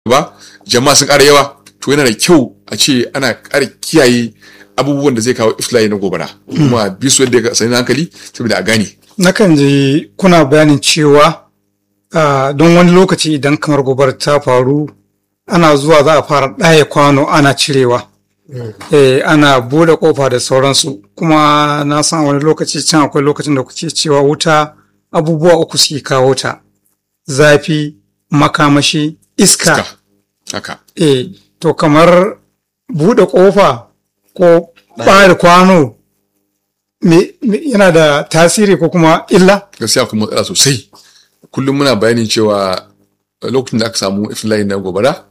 ba jama'a sun ƙara yawa to yana da kyau a ce ana ƙara kiyaye abubuwan da zai kawo iftila'i na gobara kuma bi su yadda ya sani hankali saboda a gane nakan ji kuna bayanin cewa ah, don wani lokaci idan kamar gobar ta faru ana zuwa za a fara ɗaya kwano ana cirewa eh, ana bude kofa da sauransu kuma na san wani lokaci can akwai lokacin da kuke cewa wuta abubuwa uku suke kawo ta zafi makamashi iska, Iska. haka eh, to kamar bude kofa ko ɓare kwano me, me, yana da tasiri ko kuma illa gaskiya kuma matsala sosai kullum muna bayanin cewa lokacin da aka samu iftila'i na gobara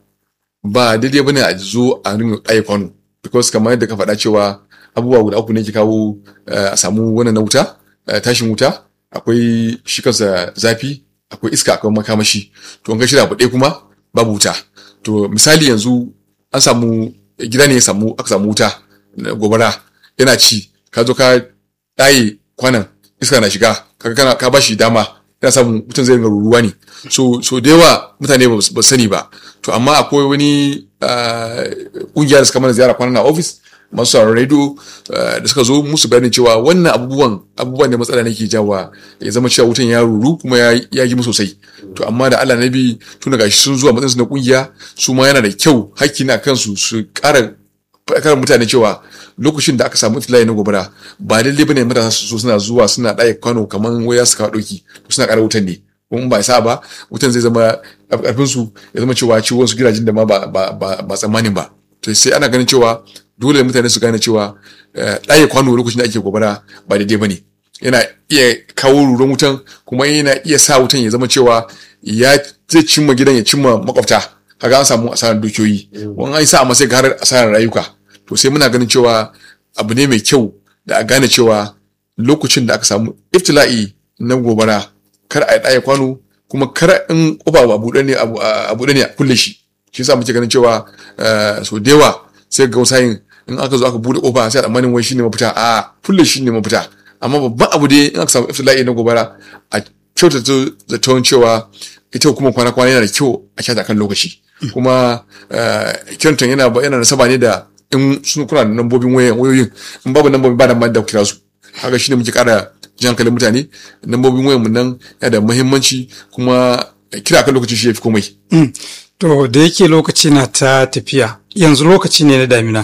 ba daidai bane a zo a ringa ɗaya kwano because kamar yadda ka faɗa cewa abubuwa guda uku ne ke kawo eh, a samu wannan na wuta eh, tashin wuta akwai shi kansa zafi akwai iska akwai makamashi to an ga shirya abu ɗaya kuma babu wuta to misali yanzu an samu gida ne ya samu aka samu wuta na gobara yana ci ka zo ka ɗaye kwanan iska na shiga kaga kana ka bashi dama yana samun mutum zai ringa ruruwa ne so so da yawa mutane ba su ba su sani ba to amma akwai wani ah, kungiya da suka mana ziyara kwanan a office masu sauraron radio ah, da suka zo musu bayanin cewa wannan abubuwan abubuwan ne matsala ne ke jawa ya zama cewa wutan ya ruru kuma ya ya gimu sosai to amma da Allah nabi tun daga shi sun zuwa matsayin su na kungiya su ma yana da kyau hakki na kansu su ƙara faɗakar mutane cewa lokacin da aka samu iftila'i na gobara ba lalle bane matasa su so suna zuwa suna ɗaya kwano kamar waya su kawo ɗauki suna ƙara wutan ne kuma ba sa ba wutan zai zama ƙarfin su ya zama cewa ciwon su gidajen da ma ba ba ba ba tsammanin ba to sai ana ganin cewa dole mutane su gane cewa eh, ɗaya kwano lokacin da ake gobara ba daidai bane yana iya kawo ruran wutan kuma yana iya sa wutan ya zama cewa ya zai cimma gidan ya cimma makwabta kaga an samu asarar dukiyoyi wani an sa amma sai ga har asarar rayuka to sai muna ganin cewa abu ne mai kyau da a gane cewa lokacin da aka samu iftila'i na gobara kar a ɗaya kwano kuma kar in kofa ba buɗe ne a buɗe ne a kulle shi shi yasa muke ganin cewa eh, so da yawa sai ga wasayin in aka zo aka buɗe kofa sai a tsammanin wai shine mafita a kulle shi ne mafita amma babban abu dai in aka samu iftila'i na gobara a kyautata zaton cewa ita kuma kwana-kwana yana da kyau a kyata kan lokaci kuma eh, kirantan yana ba- yana nasaba ne da in sun kuna da nambobin wayan wayoyin in babu nambobin ba da ma da ku kira su haka shine muke kara jan hankalin mutane nambobin wayan mu nan yana da muhimmanci kuma kira kan lokaci shi yafi komai Mm. To da yake lokaci na ta tafiya yanzu lokaci ne na damina.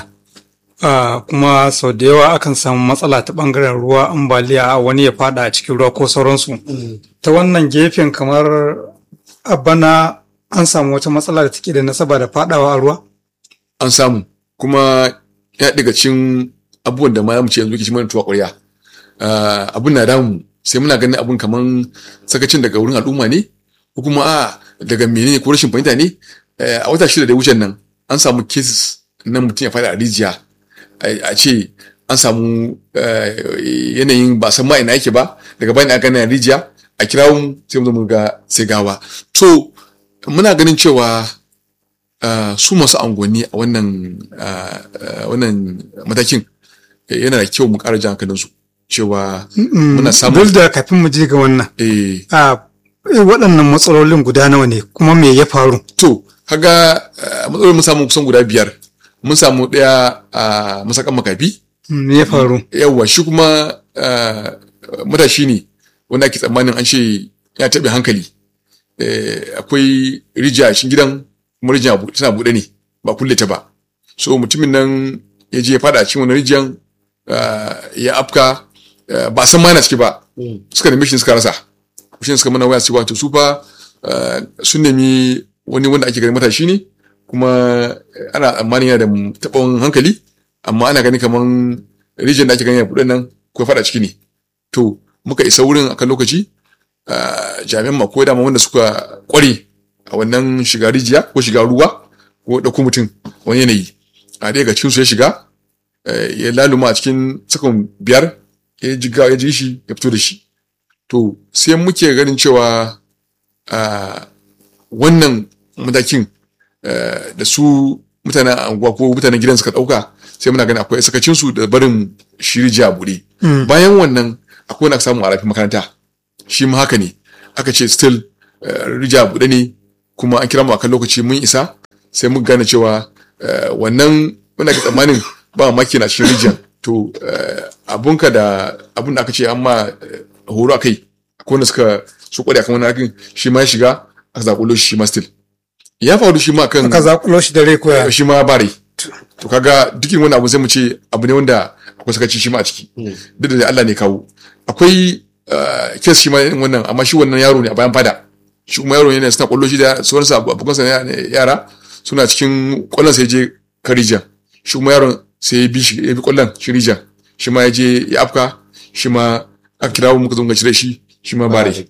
Ah, kuma sau da yawa akan samu matsala ta ɓangaren ruwa ambaliya wani ya fada a cikin ruwa ko sauransu. Ta wannan gefen kamar a bana an samu wata matsala da take da nasaba da fadawa a ruwa? an samu kuma ya daga cikin abubuwan da ma mu ce yanzu ke ci mana tuwa ƙwarya Ah, abun na damu sai muna ganin abun kaman sakacin daga wurin al'umma ne ko kuma a daga menene ko rashin fahimta ne Eh, a wata shida da wucen nan an samu cases na mutum ya fada a rijiya a a ce an samu eh, yanayin ba san ma ina yake ba daga bayan aka gane a rijiya a kira mu sai mu zo mu ga sai gawa to muna ganin cewa ah, su masu angonni a wannan ah, ah, wannan matakin eh, yana da kyau mu ƙara jan hankalinsu cewa muna samun Duk da kafin mu je ga wannan. eh, A waɗannan matsalolin guda nawa ne kuma me ya faru? to kaga ah, matsalolin mun samu kusan guda biyar mun samu ɗaya a masakan makafi Me ya faru? yawwa shi kuma ah, matashi ne wanda ake tsammanin an ce ya taɓe hankali Eh, akwai rijiya a cikin gidan kuma rijiya bu- tana buɗe ne ba kulle ta ba so mutumin nan ya je ya fada a cikin wani rijiyan ah, ya afka ah, ba a san ma yana ciki ba suka nemi shi suka rasa shi suka mana waya cewa to su fa ah, sun nemi wani wanda ake ganin matashi ne kuma eh, ana tsammanin yana da taɓon hankali amma ana gani kaman rijiyar da ake gani a buɗe nan ko ya fada ciki ne to muka isa wurin akan lokaci ah, jami'an ma ko dama wanda suka kware a wannan shiga rijiya ko shiga ruwa ko ɗauko mutum wani yanayi a ɗaya ga cikin su ya shiga eh, ya laluma a cikin sakon biyar ya ji ga- ya ji shi ya fito da shi to sai muke ganin cewa ah, wannan matakin eh, da su mutanen anguwa ko mutanen gidan suka ɗauka sai muna ganin akwai sakacinsu da barin shi rijiya a buɗe bayan wannan akwai wanda aka samu a rafin makaranta shi ma haka ne aka ce still eh, rijiya a buɗe ne kuma an kira mu akan lokaci mun isa sai muka gane cewa eh, wannan muna ga tsammanin ba maki na cikin rijiyar to eh, abunka da abun da aka ce an ma eh, horo a kai akwai wanda suka su kware akan wani hakin shi ma ya shiga aka zakulo shi shi ma still ya faru shi ma kan ka zakulo shi da rai koya shi ma bare to kaga dukkan wani abu sai mu ce abu ne wanda akwai sakaci shi ma a ciki duk da Allah ne kawo akwai eh, kes shi ma irin wannan amma shi wannan yaro ne a bayan fada shi kuma yaro ne suna kwallo shi da sauransu abokansa na yara suna cikin kwallon sai je karijan shi kuma yaron sai ya bi shi ya bi kwallon shi rijan shi ma ya je ya afka shi ma aka kira mu muka zo muka cire shi shi ma bare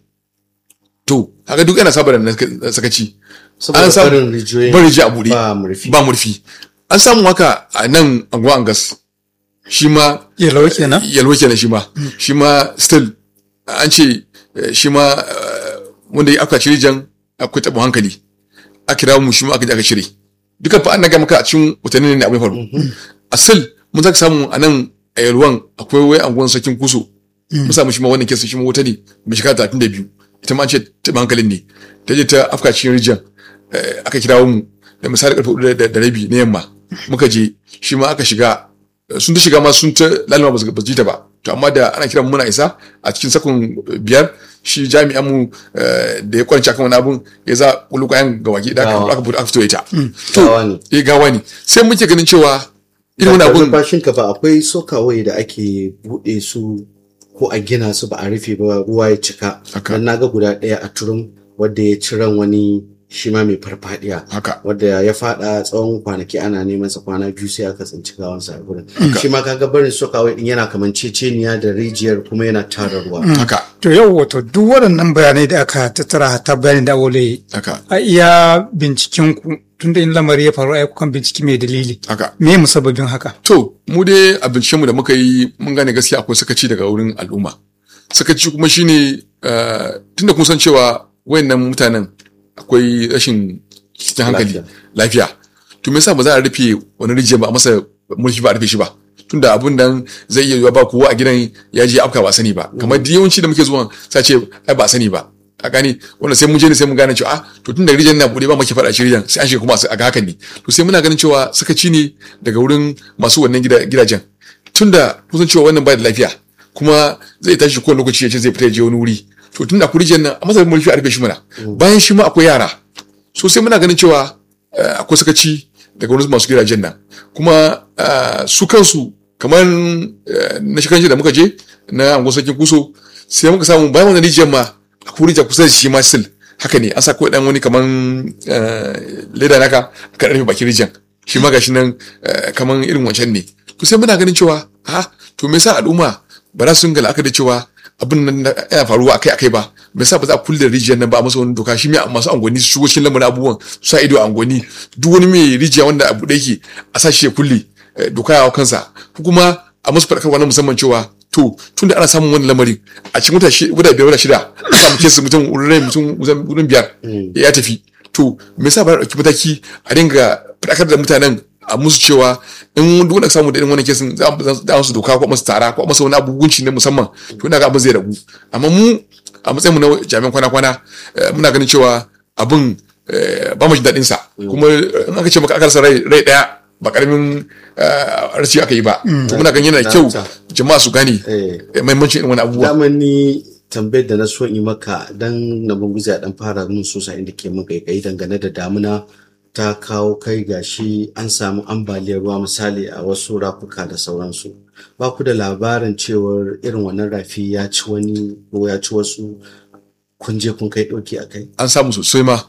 to haka duk yana saba da na sakaci saboda An samu- barin rijiyoyin bari ji a buɗe ba murfi ba murfi an samu haka a nan anguwa angas shi ma yalawa kenan yalwa kenan shi ma shi ma still an ce eh, shi ma eh, wanda ya aka cire jan akwai taɓa hankali a kira mu shi ma aka je aka cire duka fa an naga maka a cikin watanni ne abin faru a still mun zaka samu a nan a yalwan akwai wai anguwan sakin kuso mun samu shi ma wannan kesa shi ma wuta ne mai shekara talatin da biyu ita ma an ce taɓa hankalin ne ta je ta afka cikin rijiyar eh, aka kirawo mu da misali karfe hudu da- da rabi na yamma muka je shi ma aka shiga sun ta shiga ma sun ta lalima ba su ba su ji ta ba to amma da ana kiran mu muna isa a cikin sakon biyar shi jami'an mu eh, da ya kwanci akan wani abun ya za kulu kayan ga waki da aka Gawa. aka fito aka fito ita gawa ne eh gawa ne sai muke ganin cewa irin wani abun bashin ka ba akwai sokawai da ake buɗe su ko a gina su ba a rufe ba ruwa ya cika Haka. dan naga guda ɗaya a turum wadda ya ci ran wani shi ma mai farfadiya haka wadda ya fada tsawon kwanaki ana neman sa kwana biyu sai aka tsinci gawansa a gurin shi ma kaga barin sokawai din yana kaman ceceniya da rijiyar kuma yana tara ruwa haka to yau wato duk waɗannan bayanai da aka tattara ta bayanin da awole haka a iya binciken ku tunda in lamari ya faru ai kukan binciki mai dalili haka me musabbabin haka To, mu dai a bincikenmu da muka yi mun gane gaskiya akwai sakaci daga wurin al'umma. Sakaci kuma shine uh, tunda kun san cewa wayannan mutanen akwai rashin cikin hankali Lafiya. lafiya. To me yasa ba za a rufe wani rijiya ba a masa mulki ba a rufe shi ba? Tunda abun nan zai iya yiwa ba kowa a gidan ya je afka ba sani ba. Kamar da yawanci da muke zuwa sa ce ai ba sani ba. A gani wanda sai mun je ne sai mun gane cewa ah to tunda rijiyar na bude ba muke faɗa shi rijiyar sai an shiga kuma a ga hakan ne. To sai muna ganin cewa sakaci ne daga wurin masu wannan gida- gidajen. Tunda kusan cewa wannan ba da lafiya kuma zai tashi kowane lokaci ya ce zai fita ya je wani wuri. To tunda ku rijiyar nan a masa mulki a rufe shi mana. Bayan shi ma akwai yara. So sai muna ganin cewa eh, akwai sakaci daga wurin masu gidajen nan. Kuma eh, su kansu kamar eh, na shi kanshi da muka je na angon sarkin kuso sai muka samu bayan wannan rijiyar ma akwai rijiya kusa da shi ma still haka ne an sa kawai dan wani kaman eh, leda naka aka rufe bakin rijiyar shi ma gashi nan eh, kaman irin wancan ne to sai muna ganin cewa ha to me yasa al'umma ba za su dinga la'akari da cewa abin nan na- yana faruwa akai akai ba me yasa ba za a kulle rijiyar nan ba a masa wani doka shi mai masu angoni su shigo cikin lamarin abubuwan su sa ido a angoni duk wani mai rijiya wanda abu da yake a sa shi ya kulle eh, doka ya hau kansa ko kuma a musu faɗakarwa na musamman cewa to tunda ana samun wani lamari a cikin wata shi- wata biyar wata shida a samu kesu mutum wurin mutum wurin biyar ya tafi to me yasa ba a ɗauki mataki a dinga faɗakar da mutanen a musu cewa in duk wanda ka samu da irin wannan kesin za a za a musu doka ko a musu tara ko a masa wani abubuwanci na musamman to ina ga abin zai ragu amma mu a matsayin mu na jami'an kwana-kwana eh, muna ganin cewa abin eh, ba mu jin daɗin sa kuma eh, in aka ce maka aka rasa rai rai ɗaya ba karamin eh, rashi aka yi ba to muna ganin yana da kyau jama'a su gane Eh. eh, mahimmancin irin wani abubuwa daman ni tambayar da na so in maka dan na bunguza ya dan fara mun sosa inda ke mun kai dangane da damuna ta kawo kai gashi an samu ambaliyar ruwa misali a wasu rafuka da sauransu ba ku da labarin cewar irin wannan rafi ya ci wani ko ya ci wasu kun je kun kai ɗauki a kai an samu sosai ma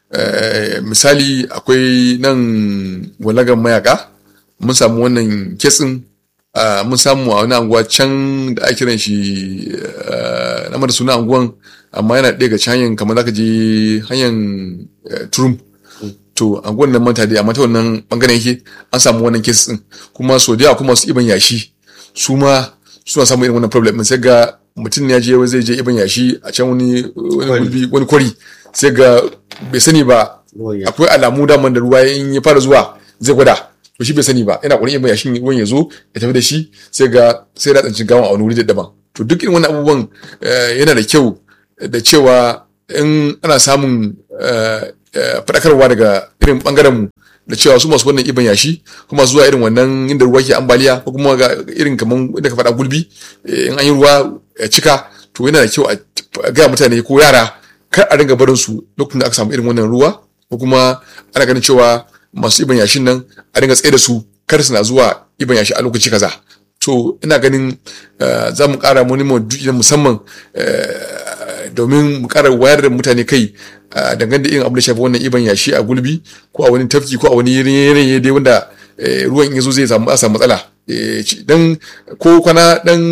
Eh, misali akwai nan walagan mayaka mun samu wannan kitsin ah, mun samu a wani anguwa can da ake kiran shi ah, na mata suna anguwan amma yana ɗaya ga can hanyar kamar zaka je hanyar eh, turum to anguwan nan manta dai amma ta wannan bangaren yake an samu wannan kes din kuma so da yawa kuma su iban yashi su ma suna samun irin wannan problem din. sai ga mutum ne ya je zai je iban yashi a can wani wani gulbi wani kwari sai ga bai sani ba ruwan ya akwai alamu daman da ruwa in ya fara zuwa zai gwada to shi bai sani ba yana ƙwarin iban yashin ruwan ya zo ya tafi da shi sai ga sai da tsancin gawan a wani wuri daban to duk irin wannan abubuwan eh, yana da kyau da cewa in ana samun eh, eh, faɗakarwa daga irin ɓangaren mu da cewa su masu wannan iban yashi kuma zuwa irin wannan inda ruwa ke ambaliya ko kuma ga irin kaman inda ka faɗa gulbi eh, in an yi ruwa ya cika to yana da kyau a gaya mutane ko yara kar a dinga barin su lokacin da aka samu irin wannan ruwa ko kuma ana ganin cewa masu iban yashin nan a dinga tsaye da su kar su na zuwa iban yashi a lokaci kaza to ina ganin eh, za mu ƙara wani maudu'i na musamman eh, domin mu ƙara wayar da mutane kai eh, dangane da irin abin da shafi wannan iban yashi a gulbi ko a wani tafki ko a wani yanayi dai wanda eh, ruwan in ya zo zai samu a samu matsala Eh, ci- dan ko kwana dan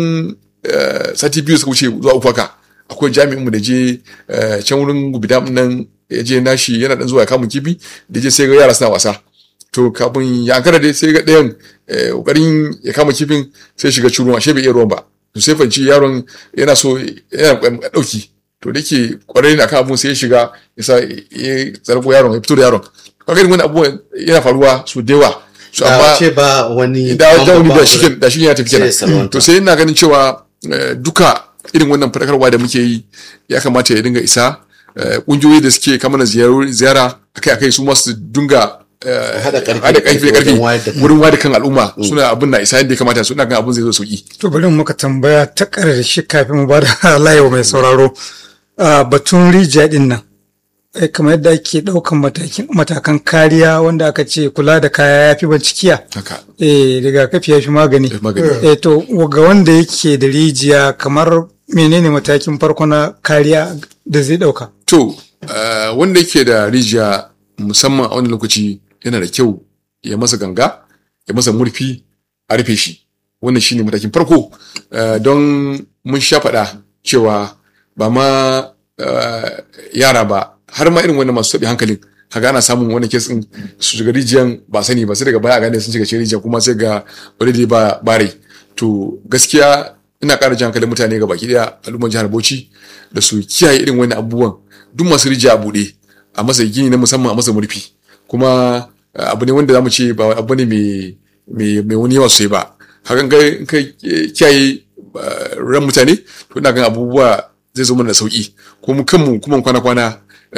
eh, sati biyu suka wuce zuwa uku haka akwai jami'in mu da je eh, can wurin gubida nan ya je nashi yana dan zuwa ya kamun kifi da je sai ga yara suna wasa to kafin ya ankara dai sai ga ɗayan eh, kokarin ya kama kifin sai shiga cikin ruwa ashe bai iya ruwan ba to sai fanci yaron yana so yana ɗauki to da ke kwarai na kan abun sai ya shiga ya sa ya zargo yaron ya fito da yaron kaga irin wani abubuwan yana faruwa su da yawa su da amma ce ba wani da da wani ba da wurin. shi da shi ya tafi Sai ya salwanta. kenan to sai ina ganin cewa eh, duka irin wannan fadakarwa da muke yi ya kamata ya dinga isa eh, kungiyoyi da suke kama na ziyaru- ziyara akai akai su masu dinga eh, Haɗa ƙarfi haɗa da ƙarfi da ƙarfi ƙarfi wajen wayar da kai. wurin wayar da kan al'umma suna abin na isa yadda ya kamata su ina ganin abin zai zo sauki To bari mu muka tambaya ta ƙarshe kafin mu ba da layewa mai sauraro. Ah, batun rijiya ɗin nan. Eh, kamar yadda ake ɗaukan matakin- matakan kariya wanda aka ce kula da kaya ya fi bincikiya. haka Eh, rigakafi ya fi magani. Eh, magani. Eh, to ga wanda yake da rijiya kamar menene matakin farko na kariya da zai ɗauka? To, eh, wanda yake da rijiya musamman a wani lokaci yana da kyau ya masa ganga, ya masa murfi a rufe shi. Wannan shine matakin farko Eh, don mun sha faɗa cewa ba ma eh, yara ba har ma irin wannan masu taɓi hankalin kaga ana samun wani kes ɗin su shiga rijiyan ba sani ba sai daga baya a gane sun shiga cikin rijiya kuma sai ga already ba bare to gaskiya ina ƙara jan hankalin mutane ga baki ɗaya al'ummar jihar Bauchi da su kiyaye irin wani abubuwan duk masu rijiya a buɗe a masa gini na musamman a masa murfi kuma eh, abu ne wanda zamu ce ba abu ne mai mai mai wani yawa sosai ba hakan ga in kai eh, kiyaye eh, ran mutane to ina gan abubuwa zai zo mana da sauki ko mu kanmu kuma kwana kwana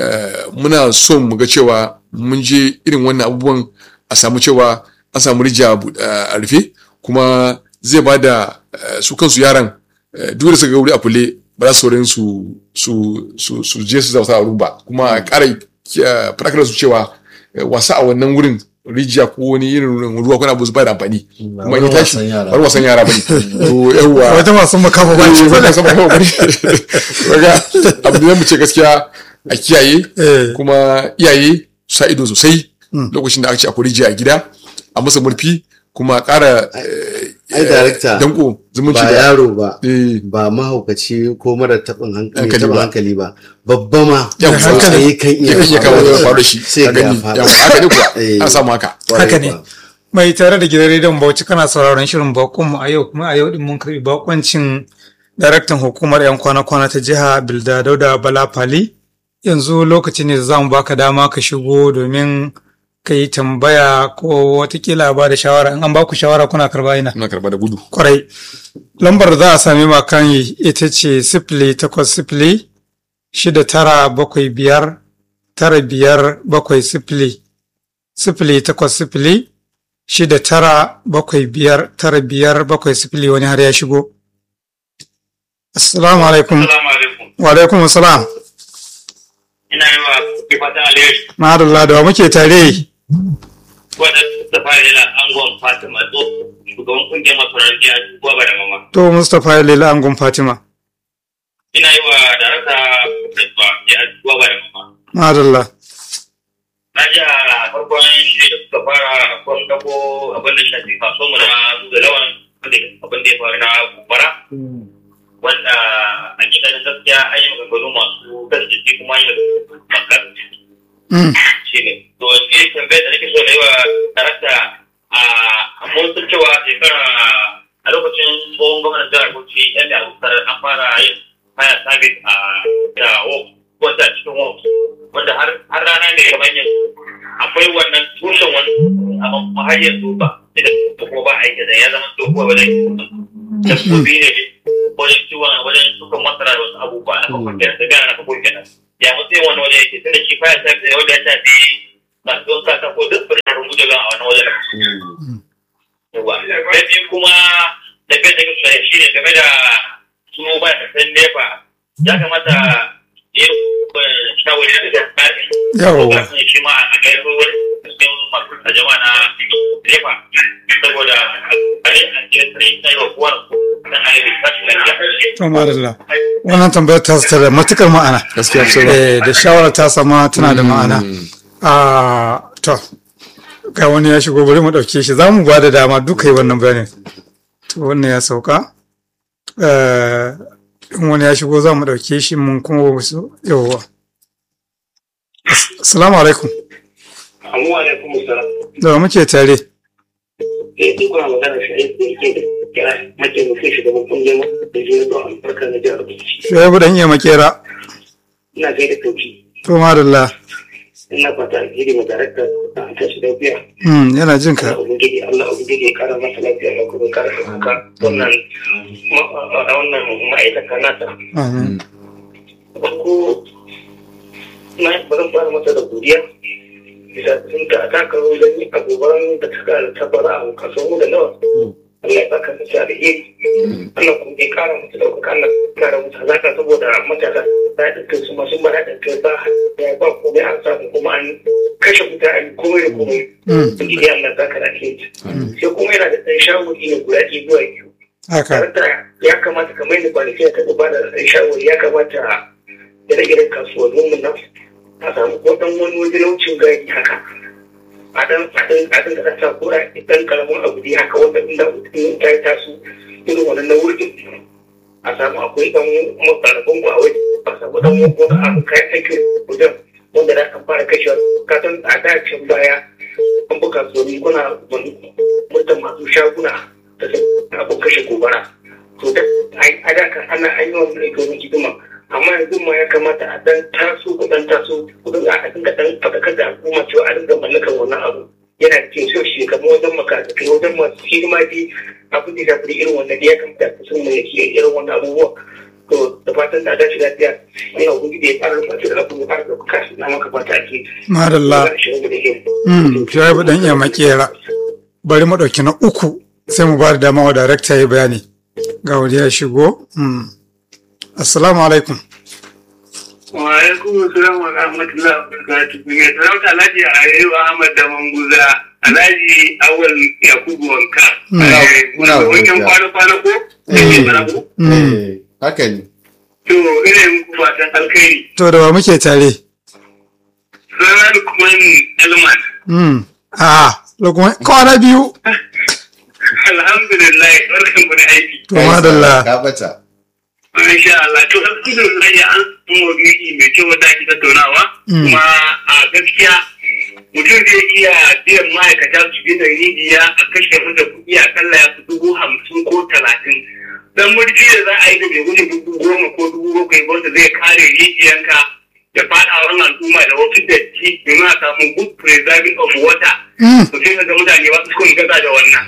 muna son mu ga cewa mun je irin wannan abubuwan a samu cewa an samu rijiya a bu- a rufe kuma zai ba da eh, su kansu yaran eh, duk da suka ga wuri a kulle ba za su saurin su su su su je su zauta a wurin ba kuma a ƙara eh, faɗakar su cewa eh, wasa a wannan wurin rijiya ko wani irin ruwa ko na abu su ba da amfani kuma in ya wurin tashi wasan yara. ba wurin wasan yara bane to yawwa Wata masu makafa ba ce ba ba. ta sama kawai bari kaga abu ne mu ce gaskiya a kiyaye Eh. kuma iyaye su sa ido sosai lokacin da aka ce akwai rijiya a gida a masa murfi kuma ƙara eh, ai, director, danko zumunci ba da yaro ba eh, ba mahaukaci ko mara taɓin hankali Hankali taɓin ba. hankali ba babba ma Yawa, tsautsayi kan ya kan iya kawo ya faru da shi sai a ga ya gani faru. yawa haka ne kuwa Eh. ana samu haka Kwarai Haka ne. kuwa. Mai tare da gidan rediyon Bauchi kana sauraron shirin bakonmu a yau kuma a yau din mun karbi bakoncin daraktan hukumar 'yan kwana-kwana ta jiha Bilda Dauda Bala Fali. Yanzu lokaci ne da za mu baka dama ka shigo domin ka yi tambaya ko watakila ba da shawara in an baku shawara kuna karba ina. muna karba da gudu Kwarai. Lambar da za a sami ma kan yi ita ce sifili takwas sifili shida tara bakwai biyar tara biyar bakwai sifili. Sifili takwas sifili shida tara bakwai biyar tara biyar bakwai sifili wani har ya shigo. Assalamu alaikum. Assalamu alaikum. Wa alaikum assalam. Ina yi wa kuke fatan alheri. Ma'adallah da wa muke tare. Wadda ta fara yana angon Fatima to shugaban kungiyar masarar biya kuwa ba da mama. To Mustapha Lela Angon Fatima. Ina yi wa darasa Fatima biya kuwa ba da mama. Ma'adallah. Na ji a farkon shi da suka fara kwan dako abin da shafi kasuwar mu na zuwa lawan wanda abin da ya faru na gobara. Wanda a gidan gaskiya an yi maganganu masu gaske kuma yi magana. Mm. shi ne to shi tambayar da nake so na yi wa darakta a mun san cewa shekara a lokacin tsohon gwamnan jihar Bauchi yan da abokar an fara yin haya sabis a da wok wanda cikin wok wanda har har rana ne kamar yanzu akwai wannan tushen wani amma har yanzu ba da ko ba aiki da ya zama dokuwa wajen dabbobi ne wajen ciwon wajen shukan masara da wasu abubuwa na kafin kenan da gana na kafin kenan ya matsayin wani waje yake tunda shi fire service ne wanda ya shafi masu don kasa ko duk birnin rubutu a wani wajen yawa na biyu kuma da bai da kusa shi ne game da su ba ta san nefa ya kamata ya shawari da tsari Yawwa. shi ma a kai wani cikin masu a jama'a na nefa saboda a ne a cikin sai na yau kuwa na ainihin tashi lafiya to madalla wannan tambayar ta ta da matukar ma'ana gaskiya sai eh da shawarar ta sama tana da ma'ana a to ga wani ya shigo bari mu dauke shi za mu ba da dama duka yi wannan bayanin to wannan ya sauka Eh, in wani ya shigo za mu dauke shi mun kuma wasu yawwa As- assalamu alaikum Amma alaikum salam. da wa muke tare Eh, duk kuna magana shi ne da yake da kira mataimakin shugaban kungiyar da jini don albarka na jihar Bauchi. shaibu dan iya makera Ina kai da kauci. to madalla Ina fata alheri ma darakta a tashi lafiya. Hmm, yana jin ka Allah ubangiji Allah ubangiji ya kara masa lafiya ya kuma kara haka wannan ma- a wannan ma'aikata nasa. amin Farko na bari fara masa da godiya. Bisa sun ta taka wajen yin abubuwan da suka tabbara a kasuwan mu da nawa. Allah ya saka musu alheri. Allah kuma ya kara musu ɗaukaka Allah ya kara musu hazaka saboda matasa da haɗin kai su masu mara haɗin kai ba ya ba komai an samu kuma an kashe wuta an yi komai da komai. Hmm, Ubangiji Allah ya saka da alheri. Sai kuma yana da ɗan shawari ne guda ɗaya zuwa biyu. haka Tare da ya kamata kamar yadda kwanaki ta ba da ɗan shawari ya kamata ire-iren kasuwannin mu nan a samu ko ɗan wani wajen wucin gari haka. a dan a dan a dan da ta kura dan karamin abu ne haka wanda inda mutum ta yi taso irin wannan na wurin a samu akwai dan makarabin ku a waje a samu dan wani abu kai aikin wajen wanda da kan fara kashewa ka san a dacin baya an buga kasuwanni kuna wani mutum masu shaguna da sun abin kashe gobara to da a da kan ana an yi wannan aikin hidima amma yanzu ma ya kamata a dan taso ku dan taso ku dinga a dinga dan faɗakar da al'umma cewa a dinga mallakar wannan abu yana da cikin so shi kamar wajen makarantu wajen masu hidima dai abin da zafi irin wannan da ya kamata a sun mai yake irin wannan abubuwa to da fatan da dace lafiya ne a gudu da ya fara rufa da abu ya fara da kashi na maka fata ake madalla Hmm, shaibu dan iya makera bari mu ɗauki na uku sai mu ba da dama wa darakta ya bayani ga wani ya shigo Hmm. assalamu alaikum wa alaikum assalam wa rahmatullahi wa barakatuh ne talauta alhaji ayyub ahmad da manguza alhaji awal yakubu wanka Muna- muna wajen godiya. kwana-kwana ko da ke mana ko Hmm. Eh, haka ne to ina yi muku fatan alkhairi to da wa muke tare sunana lukman elman Hmm. a lokacin kwana biyu alhamdulillah barkan ku da aiki to madalla ka bata Masha Allah, to alhamdulillah ya an samu maudu'i mai kyau wanda ake tattaunawa. Mm. Kuma a gaskiya mutum zai iya biyan ma'aikata su bi da rijiya a kashe masa kuɗi akalla ya fi dubu hamsin ko talatin. Dan murfi da za a yi da bai wuce dubu goma ko dubu bakwai ba wanda zai kare rijiyanka da faɗawan al'umma da wasu datti domin a samu good preserving of water. Hmm. to sai ga mutane ba su kun gaza da wannan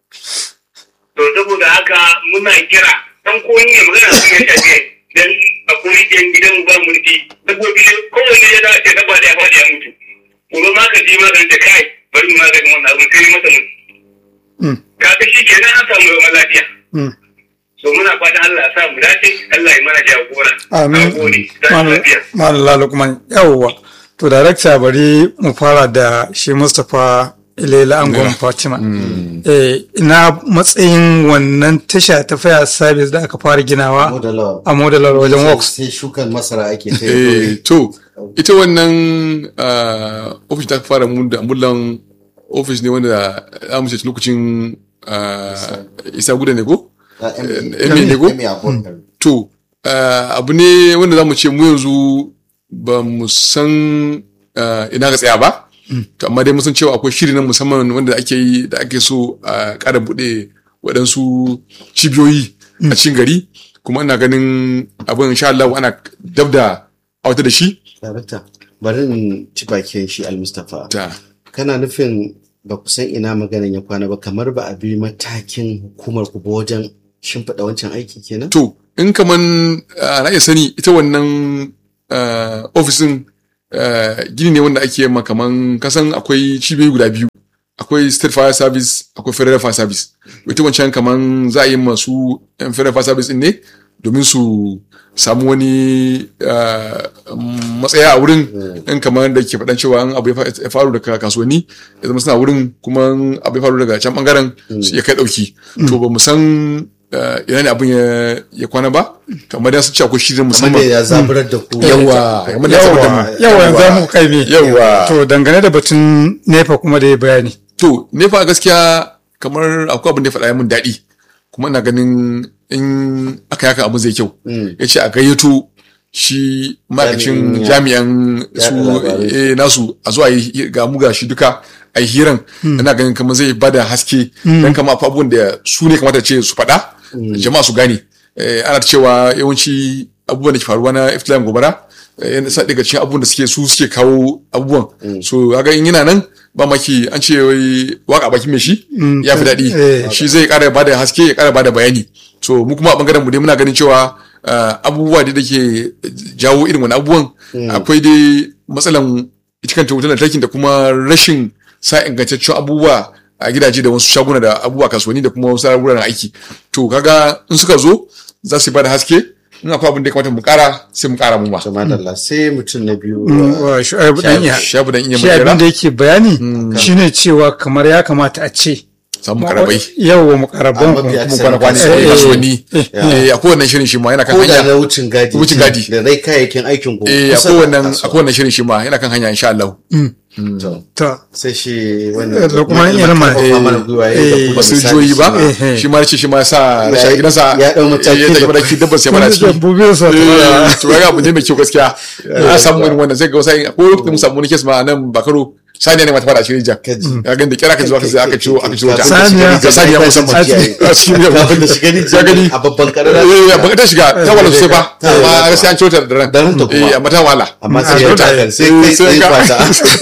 to saboda haka muna kira dan koyi ne magana su ya shafe dan akwai yan gidan ba mulki dabbobi ne kowanne ya dace dabba da ya faɗi ya mutu gobe ma ka ji magana da kai bari mu maganin wannan abin sai masa mutu Hmm. kaga shi kenan an samu zaman lafiya Hmm. so muna fatan Allah ya sa mu dace Allah ya mana jagora amin Nagode. Tashi lafiya madalla lukman yawwa to darakta bari mu fara da shi mustapha ilela angon fatima eh, ina matsayin wannan tasha ta fire service da aka fara ginawa modalawa a modalar wajen works sai shukan masara ake ta Eh, yi to ita wannan ah, ofis ta fara mun da mullan ofis ne wanda za mu ce lokacin ah, isa guda ne ko Emi ne ko? to ah, abu ne wanda za mu ce mu yanzu ba mu san ah, ina ga tsaya ba to amma dai mun san cewa akwai shiri na musamman wanda ake yi da ake so a ƙara buɗe waɗansu cibiyoyi a cikin gari kuma ina ganin abin insha Allah ana dab da auta da shi Darakta, bari in ci bakin shi al-Mustapha. ta Kana nufin ba ku san ina maganin ya kwana ba kamar ba a bi matakin hukumar ku ba wajen shimfiɗa wancan aiki kenan? to in kaman ah, na iya sani ita wannan eh, ofisin eh, gini ne wanda ake ma kaman kasan akwai cibiyoyi guda biyu akwai state fire service akwai federal fire service ita wancan kaman za a yi masu yan federal fire service din ne domin su samu wani eh, matsaya a wurin in kamar da ke faɗan cewa in abu ya fa- ya faru daga kasuwanni ya zama suna wurin kuma in abu ya faru daga can bangaren su iya kai ɗauki to ba mu san eh, ina ne abin ya- ya kwana ba kamar da sun ce akwai shirin kamar da musamman ya zaburar da ku yawa kamar da ya saboda mu yawa yanzu mu kai me Yawa. to dangane da batun nefa kuma da ya bayani To, nefa gaskiya kamar akwai abin da ya faɗa ya mun daɗi. Kuma ina ganin in aka yaka abu zai kyau. Ya ce a gayyato shi ma'aikacin Jami'in jami'an su yaɗa labarai. eh, nasu a zuwa yi ga mu ga shi duka a yi hiran. Ina ganin kamar zai bada haske. Dan kama akwai abubuwan da su ne kamata ce su faɗa. Jama'a su gane. Eh, Ana cewa yawanci abubuwan da ke faruwa na iftilayin gobara. eh, yana sa daga cikin abubuwan da suke su suke kawo abubuwan. So, kaga in yana nan ba maki an ce wai waka baki mai shi ya fi daɗi eh. shi zai ƙara bada haske ya ƙara bada bayani so mu kuma a bangaren mu dai muna ganin cewa uh, abubuwa da ke jawo irin wani abubuwan akwai dai matsalan ita kanta wutar lantarki da kuma rashin sa ingantaccen abubuwa a gidaje da wasu shaguna da abubuwa kasuwanni da kuma wasu wuraren aiki to kaga in suka zo za su bada haske in akwai abin da ya kamata mu ƙara sai mu ƙara mu ma to madalla sai mutum na biyu wa shu'aibu dan iya shabu dan iya shi abin da magana yake bayani shine cewa kamar ya kamata a ce samu karabai yawa mukarraban Amma biya mu Sai kwana kwana eh, sai eh, kasuwanni eh a kowanne shirin shi ma yana kan ko da hanya na wucin gadi Wucin gadi. da rai kayayyakin aikin ku eh a kusa da kowanne a kasuwa. kowanne shirin shi ma yana kan hanya insha Allah To, ta sai shi Eh, wannan Lukman Irma. karfafa mana gwiwa ya yi da Eh, ku da basu misali joyi ba shi eh. shi ma ce shi ma ya sa Ya- shi a gidansa ya dau mataki ya da- tafi mataki dabbar sai mana ciki dabbobin sa Eh, to ga abu ne mai kyau gaskiya a samu irin wannan sai ga wasu ko lokacin mun samu wani kes ma a nan bakaro saniya ne mata fada shi jan Kaji. ya gani da kira ka zuwa ka sai aka ciwo aka ciwo ta Saniya. ga saniya musamman A cikin- a cikin yau kafin da shiga ni ya gani a babban karara eh baka ta shiga ta wala sosai ba Ta wala. amma gaskiya an ciwo ta da ran Da ranta kuma. eh amma ta wala amma sai A ya zo da- takar sai Eh, kai sai sai ka- kwata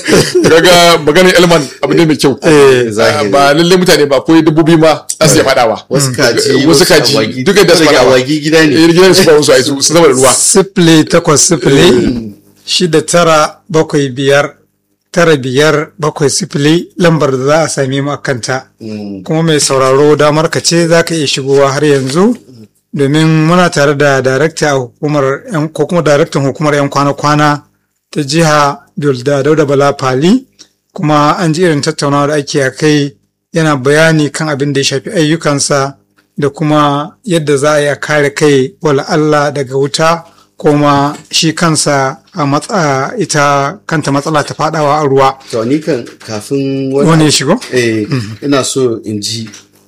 kaga maganin elman abu ne mai kyau Eh, zahiri. ba lalle mutane ba akwai dabbobi ma za su iya fadawa wasu kaji wasu kaji awagi. duka da su Daga fadawa awagi gida ne eh gidan su ba wasu ai su su zama da ruwa sifili takwas sifili shida tara bakwai biyar tara biyar bakwai sifili lambar da za a same mu a kanta Mm. kuma mai sauraro damar ka ce za ka iya shigowa har yanzu domin muna tare da darakta a hukumar yan- ko kuma daraktan hukumar 'yan kwana-kwana ta jiha da dauda bala fali kuma an ji irin tattaunawa da ake a kai yana bayani kan abin da ya shafi ayyukansa da kuma yadda za a yi a kare kai wala Allah daga wuta kuma shi kansa a matsa ita kanta matsala ta fadawa a ruwa to ni kan kafin wani ya shigo eh ina so in ji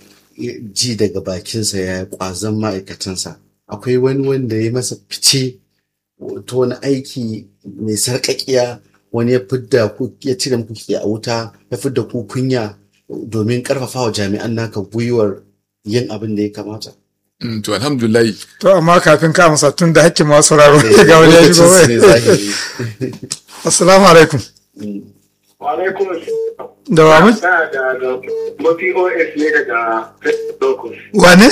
ji daga bakinsa ya kwazon ma'aikatansa akwai wani wanda ya masa fice ta wani aiki mai sarƙaƙiya wani ya fidda ku ya cire muku ke a wuta ya fidda ku kunya domin ƙarfafa wa jami'an naka gwiwar yin abin da ya kamata Mm, to alhamdulillah to amma kafin ka amsa tun da hakkin masu sauraro ga wani ya shigo Lokacin su ne zahiri. assalamu alaikum Alaikum da wa mu da da Gambo POS ne daga Locus. wane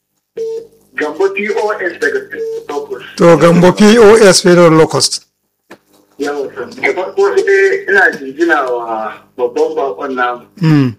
Gambo POS daga Locus. to gambo pos federal locust Yawa san. Da farko dai ina jinjina wa babban bakon namu. mm.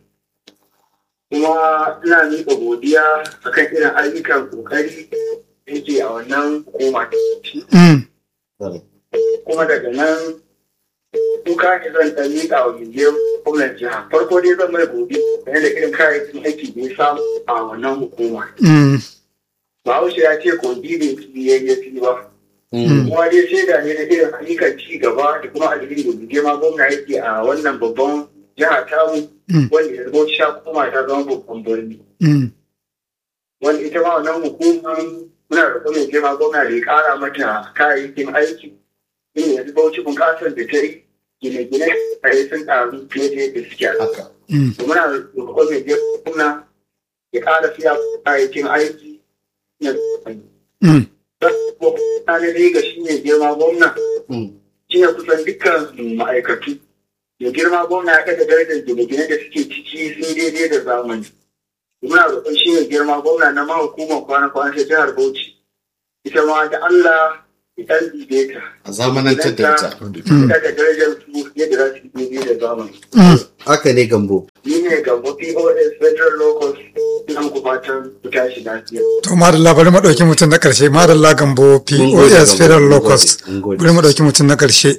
Kuma ina miƙa godiya akan irin ayyukan kokari da yake a wannan hukuma. Mm. Kuma daga nan duka ne zan ɗan miƙa wa gindiyar gwamnan jiha. Farko dai zan mai godiya game da irin kayayyakin aiki da ya samu a wannan hukuma. Mm. Bahaushe ya ce kogi bai fi yayyafi ba. kuma dai shaida ne da irin ayyukan ci gaba da kuma alheri da girma gwamna yake a wannan babban jiha tamu wanda ya zama sha kuma ta zama babban birni Mm. wanda ita ma wannan hukuma muna da kuma girma gwamna da ya kara mata kayayyakin aiki in yanzu bauchi bunƙasar da ta yi gine-gine a yi sun ƙaru fiye da yadda suke a haka. Mm. To muna da kuma girma gwamna ya ƙara siya kayayyakin aiki na Mm. na ne ga shi ne girma gwamna shi ne kusan dukkan ma'aikatu da girma gwamna ya kada darajar gine-gine da suke ciki sun daidai da zamani muna roƙon shi ne girma gwamna na ma hukumar kwana-kwana ta jihar bauchi ita ma da allah idan bibe ta a zamanantar da ita ita da darajar su yadda za su yi da zamani haka ne gambo ni ne gambo pos federal locals ina muku fatan ku tashi lafiya To madalla bari mu ɗauki mutum na ƙarshe madalla gambo Mun gode, POS Gambo, Federal mun Locust. gode, mun gode. Bari mu ɗauki mutum na ƙarshe.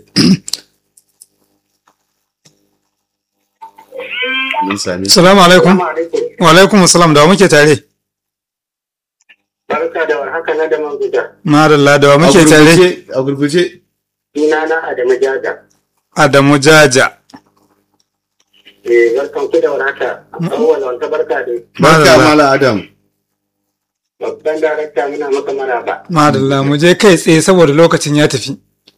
mun sami Salamu alaikum. Assalamu alaikum Wa alaikum salam da wa muke tare. barka da warhaka na da manguda Madalla da wa a muke tare. gurguje a gurguje suna na Adamu Jaja Adamu Jaja. eh barkan ku da warhaka awwal wanta barka da barka Madalla. mala adam babban darakta muna maka maraba Madalla mu je kai tsaye saboda lokacin ya tafi.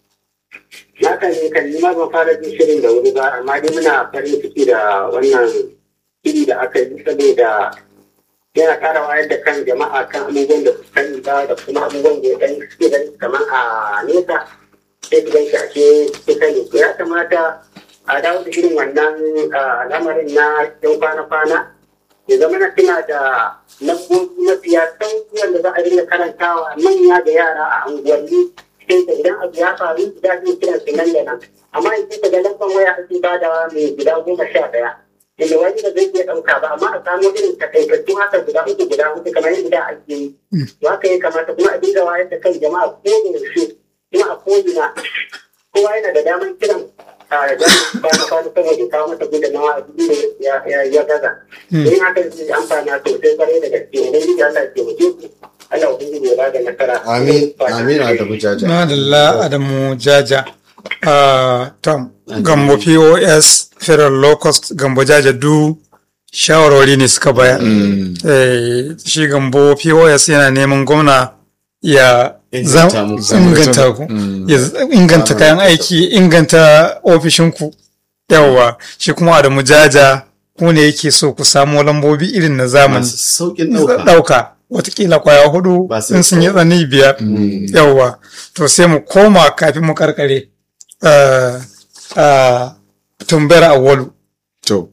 na kan yi kan ma ban fara jin shirin da wuri ba amma dai muna farin ciki da wannan shiri da aka yi saboda yana ƙara wayar da kan jama'a kan abubuwan da su sani ba da kuma abubuwan da ya ɗan suke gani kamar a nesa sai su gan shi a ce su sani to ya kamata a dawo da irin wannan ah, lamarin na yan kwana-kwana ya zama na tuna da lambobi mafiya sauki wanda za a dinga karantawa manya da yara a unguwanni sai da idan abu ya faru da zai kiran su nan da nan amma in ka ga lambar waya ake badawa mai guda goma sha ɗaya inda wani da zai iya ɗauka ba amma a samu irin takaitattu haka guda uku guda uku kamar yadda ake yi to haka ya kamata kuma a dinga wayar da kan jama'a ko da yaushe kuma a ko'ina kowa yana da damar kiran a jami'in kwana kwana saboda kawo masa gudunmawa a cikin da ya- ya- ya gaza in haka zai amfana sosai kwarai da gaske idan Allah ya taimake ku Allah ubangiji ya bada nasara amin amin adamu jaja Madalla Adamu Jaja. Ah, Tom, Gambo POS Federal Locust Gambo Jaja du shawarwari ne suka bayar. Eh, shi Gambo POS yana neman gwamna ya Inganta zam- muku. inganta ku, ya z- inganta kayan aiki, inganta ofishinku. Yawwa, shi kuma Adamu Jaja ku ne yake so ku samu lambobi irin na zamani. masu saukin ɗauka ɗauka watakila kwaya hudu Ba sai in sun yi ko- tsani biyar yawwa to sai mu koma kafin mu karkare uh, uh, tumbayar awwalu to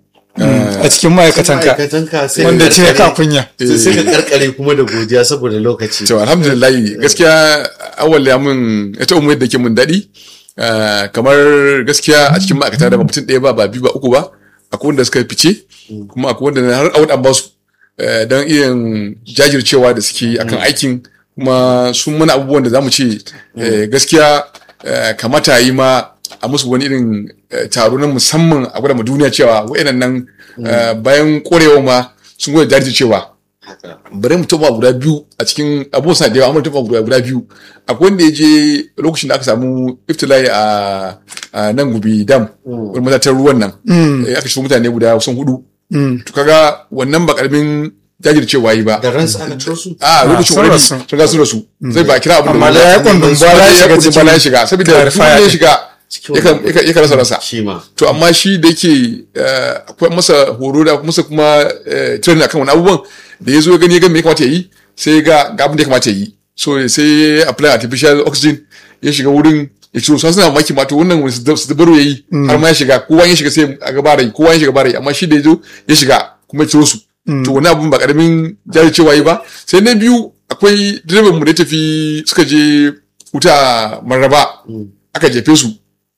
a cikin ma'aikatanka ma'aikatanka sai wanda ka ce ka karkare- kunya sai sai ka karkare kuma da godiya saboda lokaci to alhamdulillah gaskiya awal ya mun ita umar da ke mun daɗi Ah, kamar gaskiya a cikin ma'aikata da ba mutum ɗaya ba ba biyu ba uku ba akwai wanda suka fice kuma akwai wanda har awad an ba su eh, don irin jajircewa da suke akan aikin kuma sun mana abubuwan da za mu ce eh, gaskiya eh, kamata yi ma a musu wani irin eh, taro na musamman a gwada ma duniya cewa wa'annan nan eh, bayan korewa ma sun gwada jajircewa bari mu taɓa guda biyu a cikin abubuwan sa da yawa amma taɓa guda guda biyu akwai wanda ya je lokacin da aka samu iftilai a a nan gubi dam wani matatar ruwan nan eh, aka shigo mutane guda kusan hudu to kaga wannan ba karamin jajircewa yi ba da ransa aka ciro su a lokacin sun wani rasu. sun ga su rasu sai ba a kira abin amma da ya kundin bala ya shiga cikin bala ya shiga saboda duk clarifier wanda ya din. shiga yakan yakan- yakan rasa rasa shi ma to amma shi da yake eh, akwai masa horo da masa kuma eh, training akan wani abubuwan da ya zo ya gani ya ga me ya kamata ya yi sai ya ga ga abin da ya kamata ya yi so sai ya apply artificial oxygen ya shiga wurin ya ciro su suna mamaki ma to wannan wani su su baro ya yi har ma ya shiga kowa ya shiga sai a ga barai kowa ya shiga barai amma shi da ya zo ya shiga kuma ya ciro su to wani abun ba karamin jajircewa yi ba sai na biyu akwai direban mu da ya tafi suka je wuta marraba aka jefe su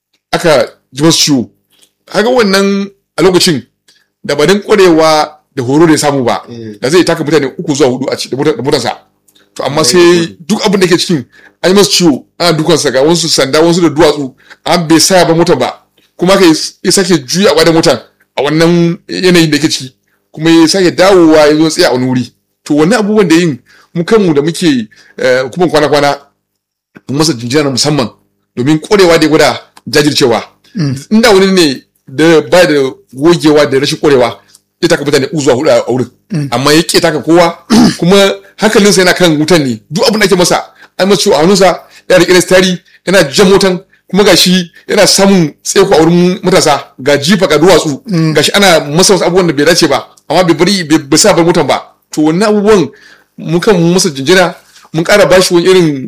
aka ji masu ciwo haka wannan a lokacin da ba don kwarewa da horo da ya samu ba da zai taka mutane uku zuwa hudu a ci da motar- da motarsa to amma sai duk abin da ke cikin an yi masu ciwo ana dukansa ga wasu sanda wasu da duwatsu an bai sa ba motar ba kuma ka ya sake juya da motar a wannan yanayin da ke ciki kuma ya sake dawowa ya zo tsaye a wani wuri to wannan abubuwan da yin mu kanmu da muke eh, hukumar kwana-kwana mun masa jinjina na musamman domin korewa da ya gwada jajircewa inda wani ne da ba da gogewa da rashin korewa ya taka mutane uku zuwa hudu a wurin amma ya ke taka kowa kuma hankalinsa yana kan wutan ne duk abin da ake masa an masa ciwo a hannunsa yana da stari yana jan motan kuma gashi yana samun tseko a wurin matasa ga jifa ga duwatsu gashi ana masa wasu abubuwan da bai dace ba amma bai bari bai bai sa bar motan ba to wannan abubuwan mun kan masa jinjina mun ƙara bashi wani irin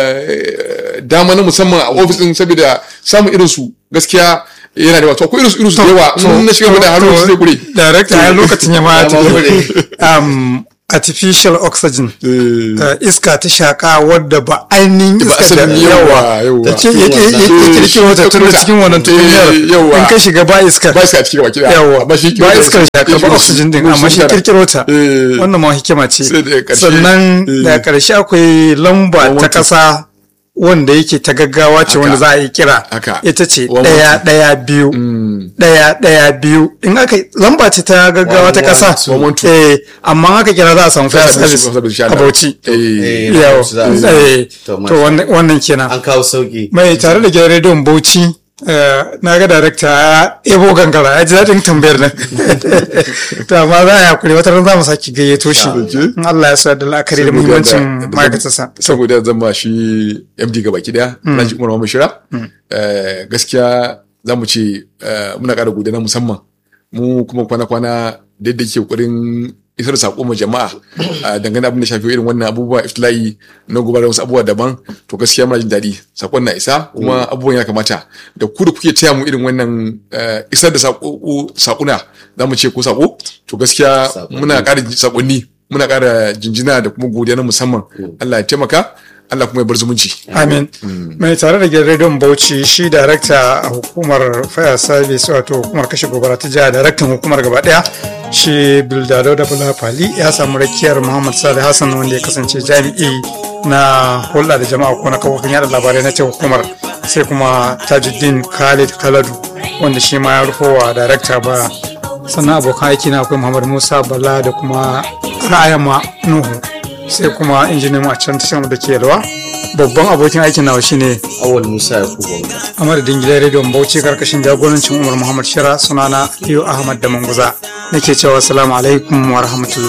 eh, dama na musamman a ofis din saboda samun irin su gaskiya yana da wato akwai irin su irin su da yawa in na shiga da hannu su zai kure Darakta ya lokacin ya ma Ya ma tafi. Um, artificial oxygen Eh, eh, iska ta shaka wadda ba ainihin Ba iska da asalin yawa, yawa. ta ce yake yake kirkiro wata tun da cikin wannan tukunyar Eh, yawa. in ka shiga ba iska ba iska cikin baki daya yawa amma shi ba iskar shaka ba oxygen din amma shi kirkiro ta Eh. wannan ma hikima ce Sai daga ƙarshe, sannan eh. da ƙarshe akwai lamba ta One, two. ƙasa wanda yake ta gaggawa ce Haka. wanda za a yi kira Haka. ita ce One, ɗaya one, ɗaya biyu ɗaya ɗaya biyu in aka lamba ce ta gaggawa ta One, ƙasa one, two. One, two. eh amma aka kira za a samu fire Za a samu service service, insha a Allah. Bauchi Eh, Eh, yawo za a samu. eh, To, to masha wannan wannan kenan an kawo sauki mai tare da gidan rediyon Bauchi eh, na ga darakta ya ebo gangara ya ji daɗin tambayar nan to amma za a yi hakuri wata ran za mu sake gayyato shi in Allah ya sa da la'akari da saboda muhimmancin da- da- ma'aikatarsa saboda zama shi MD ga baki daya Alhaji Umar Muhammad Shira eh, gaskiya za mu ce eh, muna ƙara godiya na musamman mu kuma kwana-kwana da yadda ke ƙoƙarin isar da saƙo ma jama'a a dangane abin da shafi irin wannan abubuwa iftila'i na gobe da wasu abubuwa daban to gaskiya muna jin daɗi saƙon na isa kuma abubuwan ya kamata da ku da kuke taya mu irin wannan eh, isar da saƙo saƙuna za mu ce ko saƙo to gaskiya Saƙonni. muna ƙara saƙonni muna ƙara jinjina da kuma godiya na musamman Allah ya taimaka Allah kuma ya bar zumunci Amin. Mai tare da gidan rediyon Bauchi shi darakta a hukumar Fire Service wato hukumar kashe gobara ta jiha daraktan hukumar gaba daya shi Bildado da Bula Fali ya samu rakiyar Muhammad Salih Hassan wanda ya kasance jami'i na hulɗa da jama'a ko na kafofin yada labarai na ce hukumar sai kuma Tajuddin Khalid Kaladu wanda shi ma ya rufowa darakta ba sannan abokan aiki na akwai Muhammad Musa Bala da kuma Ra'ayama Nuhu sai kuma injiniyan mu a can tashar da ke yalwa babban abokin aikin nawa shine awal musa ya kubo a madadin gidan rediyon bauchi karkashin jagorancin umar muhammad shira sunana liyo ahmad da manguza nake cewa salamu alaikum wa rahmatullahi